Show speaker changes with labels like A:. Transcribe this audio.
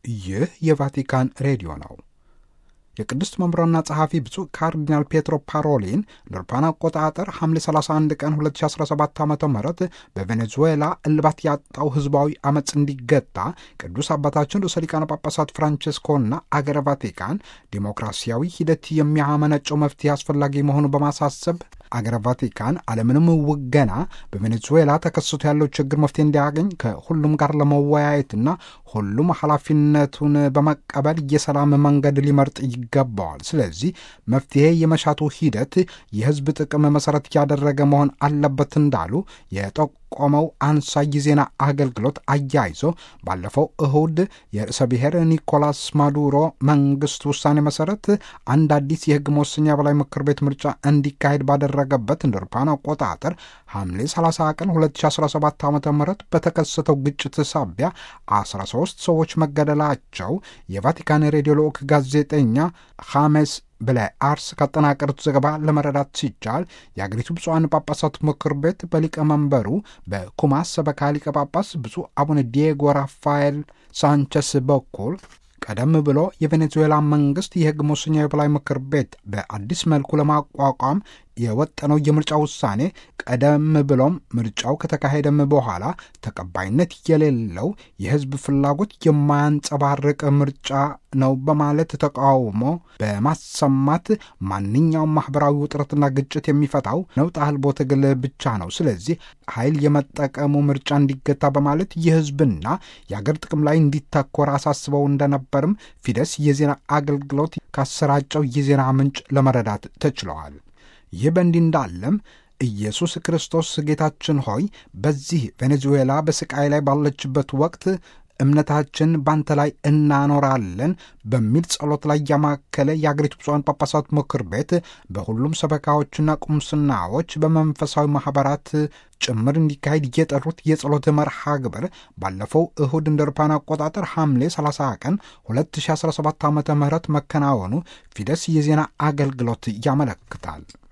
A: ይህ የቫቲካን ሬዲዮ ነው። የቅድስት መምራና ጸሐፊ ብፁዕ ካርዲናል ፔትሮ ፓሮሊን ለአውሮፓውያን አቆጣጠር ሐምሌ 31 ቀን 2017 ዓ ም በቬኔዙዌላ እልባት ያጣው ህዝባዊ አመፅ እንዲገታ ቅዱስ አባታችን ርዕሰ ሊቃነ ጳጳሳት ፍራንቼስኮና አገረ ቫቲካን ዲሞክራሲያዊ ሂደት የሚያመነጨው መፍትሄ አስፈላጊ መሆኑ በማሳሰብ አገረ ቫቲካን አለምንም ውገና በቬኔዙዌላ ተከስቶ ያለው ችግር መፍትሄ እንዲያገኝ ከሁሉም ጋር ለመወያየትና ሁሉም ኃላፊነቱን በመቀበል የሰላም መንገድ ሊመርጥ ይገባዋል። ስለዚህ መፍትሄ የመሻቱ ሂደት የህዝብ ጥቅም መሰረት ያደረገ መሆን አለበት እንዳሉ የጠቆመው አንሳይ ዜና አገልግሎት አያይዞ ባለፈው እሁድ የርዕሰ ብሔር ኒኮላስ ማዱሮ መንግስት ውሳኔ መሰረት አንድ አዲስ የህግ መወሰኛ በላይ ምክር ቤት ምርጫ እንዲካሄድ ባደረገበት እንደ አውሮፓውያን አቆጣጠር ሐምሌ 30 ቀን 2017 ዓ ም በተከሰተው ግጭት ሳቢያ 13 ሰዎች መገደላቸው የቫቲካን ሬዲዮ ልዑክ ጋዜጠኛ ሐሜስ ብላይ አርስ ካጠናቀሩት ዘገባ ለመረዳት ሲቻል የአገሪቱ ብፁዓን ጳጳሳት ምክር ቤት በሊቀመንበሩ በኩማስ ሰበካ ሊቀ ጳጳስ ብፁዕ አቡነ ዲየጎ ራፋኤል ሳንቸስ በኩል ቀደም ብሎ የቬኔዙዌላ መንግስት የህግ መወሰኛ የበላይ ምክር ቤት በአዲስ መልኩ ለማቋቋም የወጠነው የምርጫ ውሳኔ ቀደም ብሎም ምርጫው ከተካሄደም በኋላ ተቀባይነት የሌለው የህዝብ ፍላጎት የማያንጸባርቅ ምርጫ ነው በማለት ተቃውሞ በማሰማት ማንኛውም ማህበራዊ ውጥረትና ግጭት የሚፈታው ነውጥ አልቦ ትግል ብቻ ነው። ስለዚህ ኃይል የመጠቀሙ ምርጫ እንዲገታ በማለት የህዝብና የአገር ጥቅም ላይ እንዲተኮር አሳስበው እንደነበርም ፊደስ የዜና አገልግሎት ካሰራጨው የዜና ምንጭ ለመረዳት ተችለዋል። ይህ በእንዲህ እንዳለም ኢየሱስ ክርስቶስ ጌታችን ሆይ በዚህ ቬኔዙዌላ በስቃይ ላይ ባለችበት ወቅት እምነታችን ባንተ ላይ እናኖራለን በሚል ጸሎት ላይ ያማከለ የአገሪቱ ብፁዓን ጳጳሳት ምክር ቤት በሁሉም ሰበካዎችና ቁምስናዎች በመንፈሳዊ ማኅበራት ጭምር እንዲካሄድ የጠሩት የጸሎት መርሃ ግብር ባለፈው እሁድ እንደ አውሮፓውያን አቆጣጠር ሐምሌ 30 ቀን 2017 ዓ ም መከናወኑ ፊደስ የዜና አገልግሎት ያመለክታል።